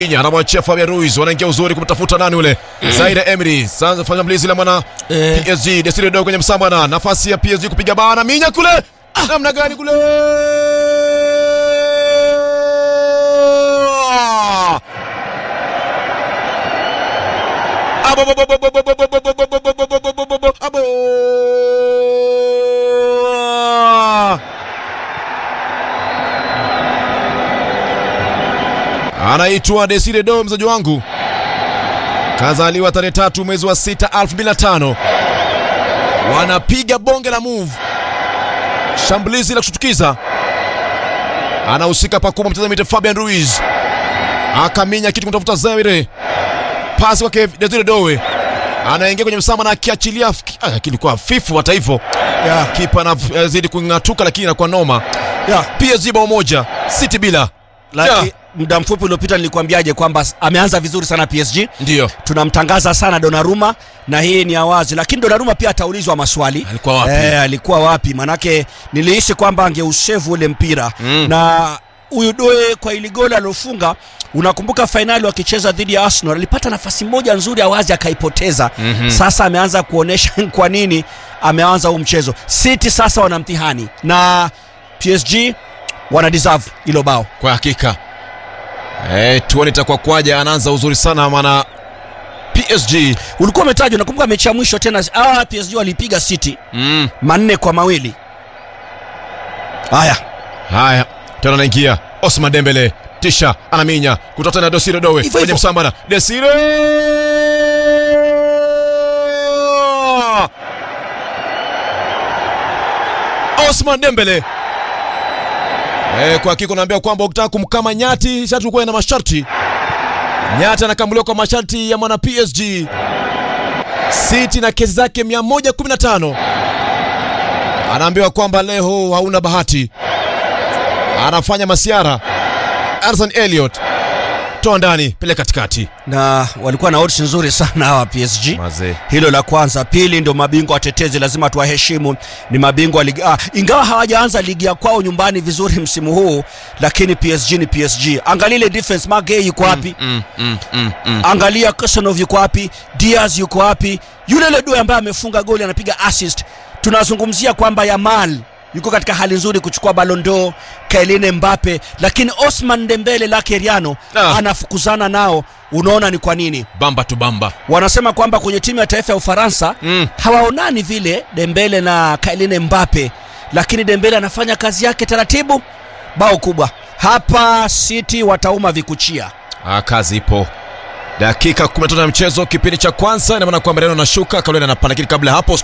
anamwachia Fabian Ruiz, wanaingia uzuri kumtafuta nani ule Zaire Emery. Sasa fanya mlizi la mwana Eh. PSG, Desire Dogo kwenye msambana, nafasi ya PSG kupiga bana, minya kule, namna gani kule Abo, bo, bo, bo, bo, bo, bo, bo, bo, bo, bo, bo, bo, bo, bo, bo, bo, bo, abo. anaitwa Desire Do, mzaji wangu, kazaliwa tarehe tatu mwezi wa sita 2005. Wanapiga bonge la move, shambulizi la kushtukiza. Anahusika pakubwa mtazamaji Fabian Ruiz, akaminya kitu kumtafuta Zaire, pasi kwake Desire Doe, anaingia kwenye msama na akiachilia, ah, kilikuwa hafifu. Hata hivyo Ya, kipa anazidi kung'atuka, lakini inakuwa noma. ya. PSG bao moja, City bila. Laki, muda mfupi uliopita nilikwambiaje kwamba s- ameanza vizuri sana PSG. Ndiyo Tunamtangaza sana Donnarumma na hii ni awazi, lakini Donnarumma pia ataulizwa maswali. alikuwa wapi? Eh, alikuwa wapi? Manake nilihisi kwamba angeushevu ule mpira Mm. na huyu Doe kwa ili goli alilofunga, unakumbuka fainali wakicheza dhidi ya Arsenal, alipata nafasi moja nzuri awazi akaipoteza. Mhm. Sasa ameanza kuonesha kwa nini ameanza huu mchezo. City sasa wana mtihani na PSG wana deserve hilo bao. Kwa hakika eh, tuone itakuwa kwaje. Anaanza uzuri sana maana PSG Ulikuwa umetajwa, nakumbuka mechi ya mwisho tena, ah, PSG walipiga City mm. manne kwa mawili. Haya, Haya, tena anaingia Osman Dembele, tisha anaminya kutoka tena Desire Doe Hivyo kwenye hivyo. msambana. Desire Osman Dembele eh, kwa hakika unaambia kwamba ukitaka kumkama nyati sharti ukuwe na masharti. Nyati anakamuliwa kwa masharti ya mwana PSG. City na kesi zake 115 anaambiwa kwamba leo hauna bahati anafanya masiara. Arson Elliot toa ndani, pele katikati. na walikuwa na odds nzuri sana hawa PSG. Mazee Hilo la kwanza. Pili, ndio mabingwa watetezi, lazima tuwaheshimu, ni mabingwa wa ligi ah, ingawa hawajaanza ligi ya kwao nyumbani vizuri msimu huu, lakini PSG ni PSG. Angalia ile defense, Magey yuko wapi? mm, mm, mm, mm. Angalia Kosanov yuko wapi? Diaz yuko wapi? Yule ile Due ambaye amefunga goli anapiga assist. Tunazungumzia kwamba Yamal yuko katika hali nzuri kuchukua Ballon d'Or, Kylian Mbappe, lakini Osman Dembele lake Riano Ah. anafukuzana nao. Unaona ni kwa nini? bamba tu bamba. Wanasema kwamba kwenye timu ya taifa ya Ufaransa Mm. hawaonani vile Dembele na Kylian Mbappe, lakini Dembele anafanya kazi yake taratibu. Bao kubwa hapa, City watauma vikuchia. Ah, kazi ipo. Dakika 15 ya mchezo, kipindi cha kwanza, ina maana kwamba Real anashuka, Kalenda anapanda, lakini kabla ya hapo